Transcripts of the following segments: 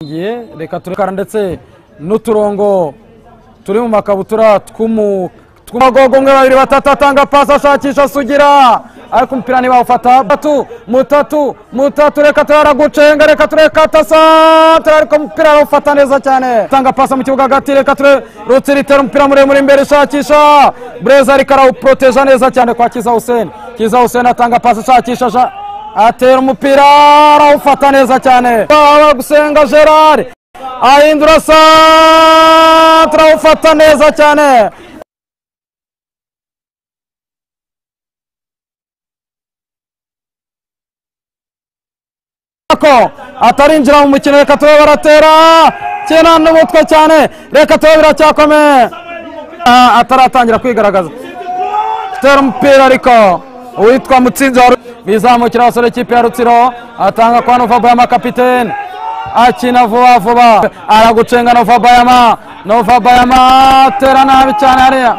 Ngiye reka turekara ndetse n'uturongo turi mu makabutura tw'umu tw'amagogo umwe babiri batatu atanga pasi ashakisha sugira ariko umupira ntibawufata batatu mutatu mutatu reka turara gucenga reka tureka tasa ariko umupira arawufata neza cyane atanga pasi mu kibuga hagati reka ture rutsira itera umupira muremure imbere ishakisha bureza ariko arawuproteja neza cyane kwa kiza huseni kiza huseni atanga pasi ashakisha asha- atera umupira arawufata neza cyane gusenga gerard ahindura santere awufata neza cyane ko atarinjira mu mukino reka tube baratera kina n'umutwe cyane reka tube biracyakomeye Ah, ataratangira kwigaragaza tera umupira ariko uwitwa mutsinzi wa Ru- bizamukira abasore ikipe ya rutsiro atanga kwa novabayama kapitene akina vuba vuba aragucenga novabayama novabayama atera nabi cyane hariya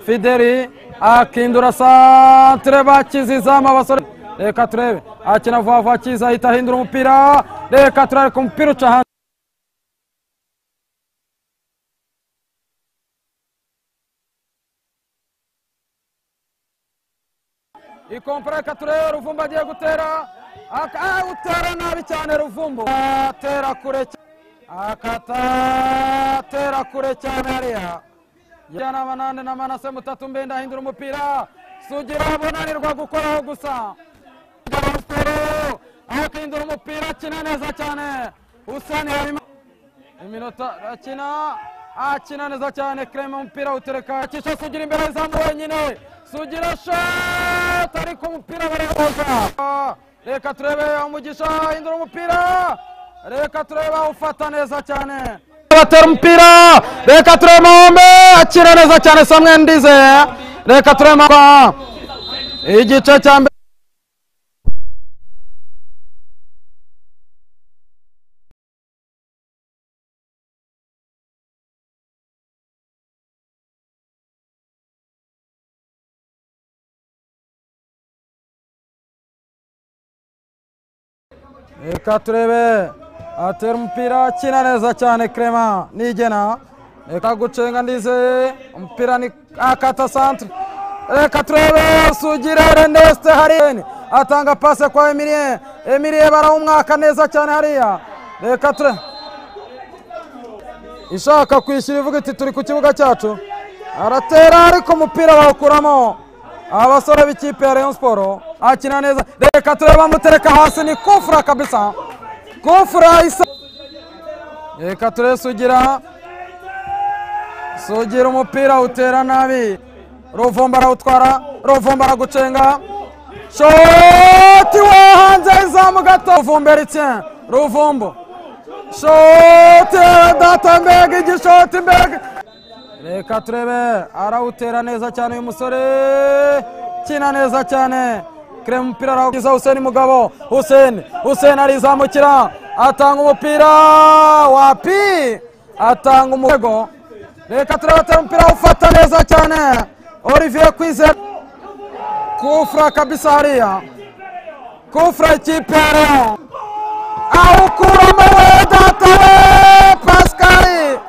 fideli akindura santere bakizizamu abasore reka turebe akina vuba vuba akiza ahita ahindura umupira reka turebe ku mupira uca hanze ikompera reka turebe ruvumbu agiye gutera Aka- ah, utera nabi cyane ruvumbu atera kure cyane akatatera kure cyane hariya jyana banane na manase mutatu mbenda ahindura umupira sugira bunanirwa gukoraho gusa Rusoro akindura umupira akina neza cyane usani harimo iminota akina akina neza cyane kirema umupira utereka akisha sugira imbere y'izamu wenyine sugira shot ariko umupira barahoza reka turebe umugisha ahindura umupira reka turebe awufata neza cyane batera umupira reka turebe mahombe akina neza cyane samwe ndize reka turebe Mahombe. igice cya mbere reka turebe atera umupira akina neza cyane krema nigena reka gucenga ndize umupira ni akata santre reka turebe sugira reneste hariyeni atanga pase kwa emilie emilie barawumwaka neza cyane hariya reka turebe ishaka kwishyura ivuga iti turi ku kibuga cyacu aratera ariko umupira bawukuramo abasore b'ikipe ya Rayon Sport akina neza reka turebe amutereka hasi ni kufura kabisa kufura isa reka turebe sugira sugira umupira utera nabi ruvumba arawutwara ruvumba aragucenga shoti wo hanze y'izamu gato ruvumba eritien ruvumbo shoti data mbega igishoti mbega reka turebe arawutera neza cyane uyu musore kina neza cyane kire umupira arawugiza huseni mugabo huseni huseni arizamukira atanga umupira wapi atanga umutego reka turebe atera umupira awufata neza cyane olivier kwizera kufura kabisa hariya kufura ikipe ya Rayon. awukuramo we data we pasikari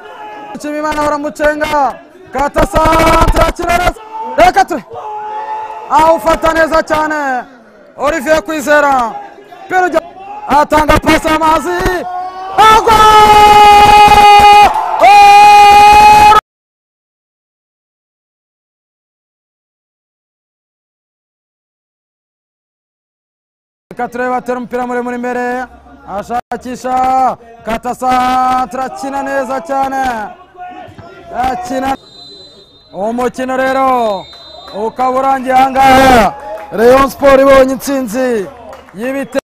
nshimimana baramucenga kata santere akina neza reka ture awufata neza cyane olivier kwizera Piro ujya atanga pasi amazi agwa Oh! reka turebe atera umupira muremure imbere ashakisha katasantere akina neza cyane akina umukino rero ukaba urangiye ahangaha Rayon Sport ibonye intsinzi y'ibitego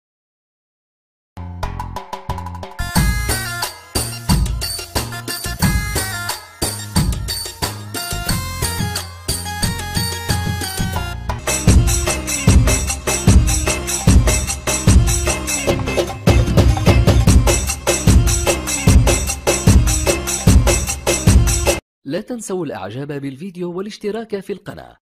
لا تنسوا الإعجاب بالفيديو والاشتراك في القناة